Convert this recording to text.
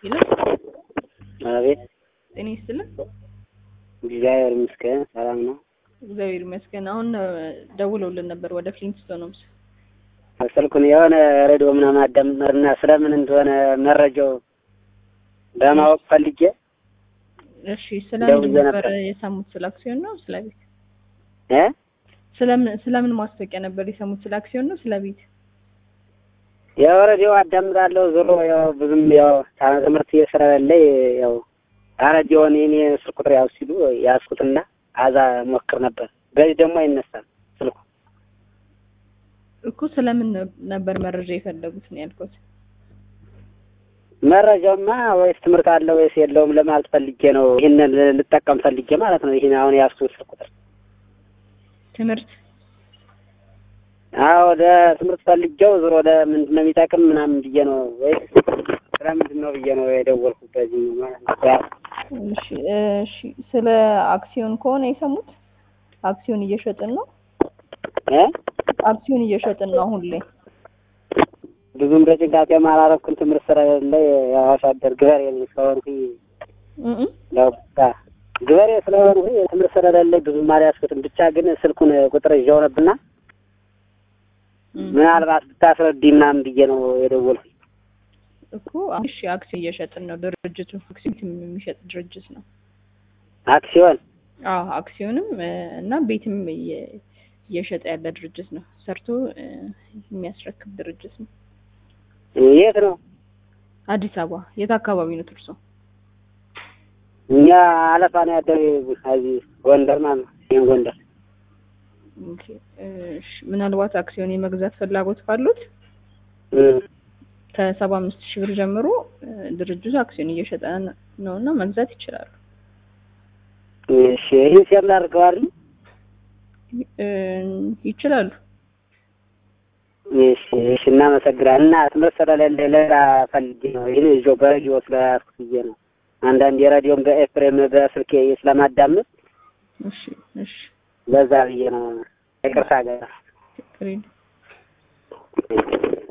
ሄሎ አቤት ጤና ይስጥልን። እግዚአብሔር ይመስገን ሰላም ነው። እግዚአብሔር ይመስገን። አሁን እ፣ ደውለውልን ነበር ወደ ፍሊንትስቶንስ። ስልኩን የሆነ ሬዲዮ ምናምን አዳምጥና ስለምን እንደሆነ መረጃው ለማወቅ ፈልጌ እሺ፣ ስለምን ደውዬ ነበር ነበር። የሰሙት? ስለ አክሲዮን ነው ስለ ቤት? እ ስለምን ስለምን ማስታወቂያ ነበር የሰሙት? ስለ አክሲዮን ነው ስለ ቤት? ያው ሬዲዮ አዳምጣለሁ ዞሮ ያው ብዙም ያው ታ- ትምህርት እየስራለኝ ያው ሬዲዮን የኔ ስልክ ቁጥር ያው ሲሉ ያዝኩትና አዛ ሞክር ነበር። በዚህ ደግሞ አይነሳም ስልኩ። እኮ ስለምን ነ- ነበር መረጃ የፈለጉት ነው ያልኩት። መረጃውማ ወይስ ትምህርት አለ ወይስ የለውም ለማለት ፈልጌ ነው። ይህንን ል- ልጠቀም ፈልጌ ማለት ነው። ይህን አሁን ያዝኩት ስልክ ቁጥር ትምህርት አዎ ወደ ትምህርት ፈልጌው ዞሮ ወደ ምንድን ነው የሚጠቅም ምናምን ብዬ ነው ወይ ስለ ምንድን ነው ብዬ ነው የደወልኩት በዚህ ነው ማለት ነው። ያ- እሺ እሺ። ስለ አክሲዮን ከሆነ የሰሙት አክሲዮን እየሸጥን ነው። እ አክሲዮን እየሸጥን ነው አሁን ላይ። ብዙም በጭንቃቄም አላረኩም ትምህርት ስለሌለ ያው አርሶ አደር ገበሬ ነኝ ስለሆንኩኝ እም እም። ያው በቃ ገበሬ ስለሆንኩኝ ትምህርት ስለሌለ ብዙም አልያዝኩትም። ብቻ ግን ስልኩን ቁጥር ይዤው ነብና እም። ምናልባት ብታስረዲ ምናምን ብዬ ነው የደወልኩኝ። እኮ እሺ፣ አክሲዮን እየሸጥን ነው። ድርጅቱ አክሲዮን የሚሸጥ ድርጅት ነው። አክሲዮን አዎ አክሲዮንም እ፣ እና ቤትም እየ- እየሸጠ ያለ ድርጅት ነው። ሰርቶ እ፣ የሚያስረክብ ድርጅት ነው። የት ነው? አዲስ አበባ የት አካባቢ ነው ትርሶ? እኛ አለፋ ነው ያደረ እዚህ ጎንደር ማለት ነው። ይሄን ጎንደር ኦኬ፣ እሺ። ምናልባት አክሲዮን የመግዛት ፍላጎት ካሉት እም። ከሰባ አምስት ሺህ ብር ጀምሮ እ፣ ድርጅቱ አክሲዮን እየሸጠ ነው እና መግዛት ይችላሉ። እሺ ይህን ሴር ላድርገዋል። እ፣ ይችላሉ። እሺ እሺ እናመሰግናለን። እና ትምህርት ስለሌለ ሌላ ፈልጌ ነው ይህን ይዤው በሬዲዮ ስለያዝኩት ብዬ ነው። አንዳንድ የሬዲዮን በኤፍሬም በስልኬ ስለማዳምጥ እሺ እሺ። ለዛ ብዬ ነው። ይቅርታ ገር ችግር የለም።